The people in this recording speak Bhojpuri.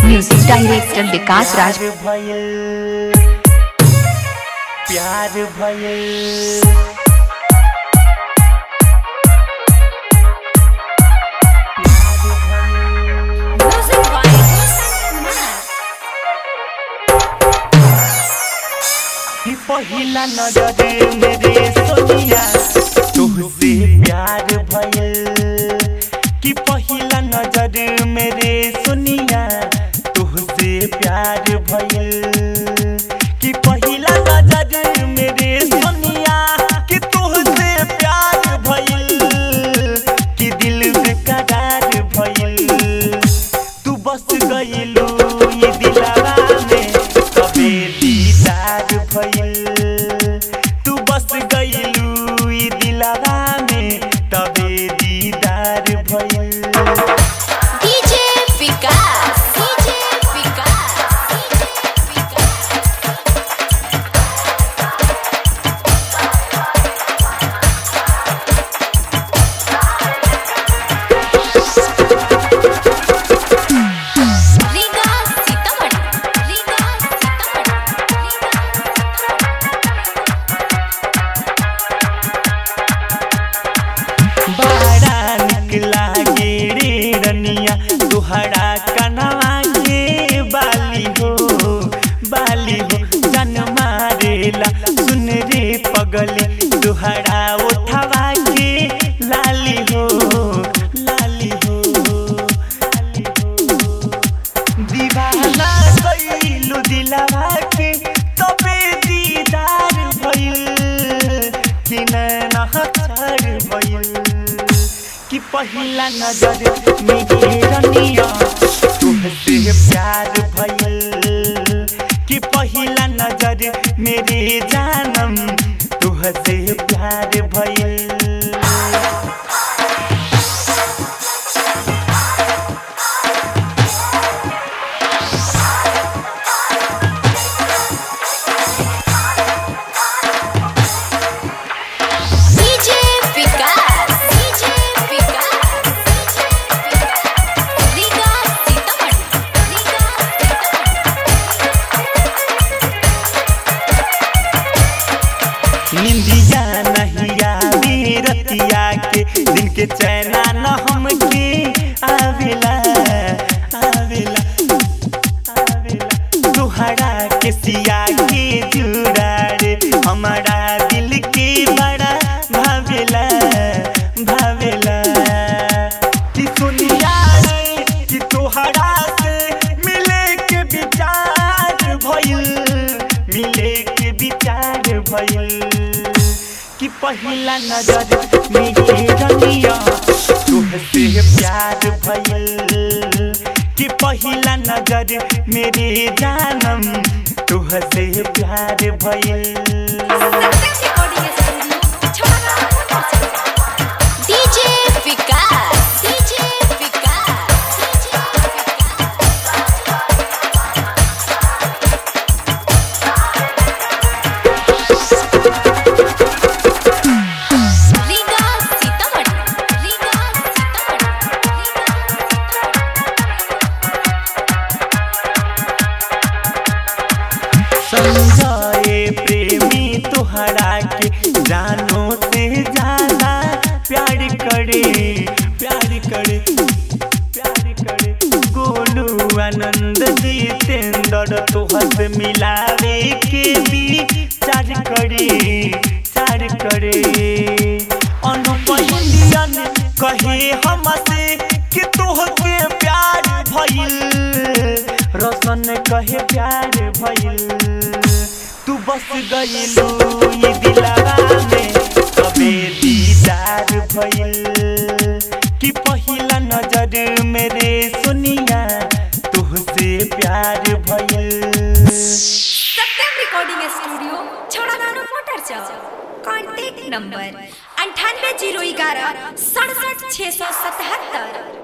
म्यूजिक डायरेक्टर विकास राज प्यार भयल प्यार भयल कि पहिला नजर मेरे सोनिया तुहसे प्यार भयल कि पहिला नजर मेरे सोनिया तुहसे प्यार भयल कि पहिला नजर मेरे सोनिया कि तुहसे प्यार भयल कि दिल बेकरार भयल तू बस गइलू ये दिलवा में कबे दीदार भइल तू बस गइलू ये दिलवा में तबे दीदार भइल DJ Vikas DJ Vikas DJ Vikas Riga Sitamarhi Riga Sitamarhi बड़ा निक लागे रे रनिया तुहरा कनवा के बाली हो बाली हो जन मारेला सुन रे पगली तुहरा उठवा के लाली हो लाली हो लाली हो दीवाना कइलू दिलवा के तबे दीदार भइल कि नैना हथर भइल कि पहिला नजर में रनिया तुहसे प्यार भइल कि पहिला नजर मेरे जानम तुहसे प्यार भइल DJ Vikas DJ Vikas DJ Vikas Riga Sitamarhi Riga निंदिया नहीं आवी रतिया के दिन के चैना न हमके आवेला आवेला आवेला तुहरा के सिया के जुड़ा रे हमारा दिल के बड़ा भावेला भावेला कि सुनिया रे कि तुहरा से मिले के विचार भइल मिले के विचार भइल कि पहिला नजर मेरे रनिया तुहसे प्यार भइल कि पहिला नजर मेरे जानम तुहसे प्यार भइल DJ Vikas DJ Vikas DJ Vikas Riga Sitamarhi Riga Sitamarhi समझाए प्रेमी तुहरा के जानो से ज्यादा प्यार करे प्यार करे प्यार करे गोलू आनंद जितेंद्र तुहर से मिलावे के भी चार करे चार करे अनुप इंडियन कहे हमसे कि तुहके प्यार भइल रोशन कहे प्यार भइल तू बस गइलू ये दिलवा में कबे दीदार भइल कि पहिला नजर मेरे सुनिया तुहसे प्यार भइल Satyam recording studio Chhodagano motor चौक कॉन्टैक्ट नंबर अंठानवे जीरो ग्यारह सड़सठ छः सौ सतहत्तर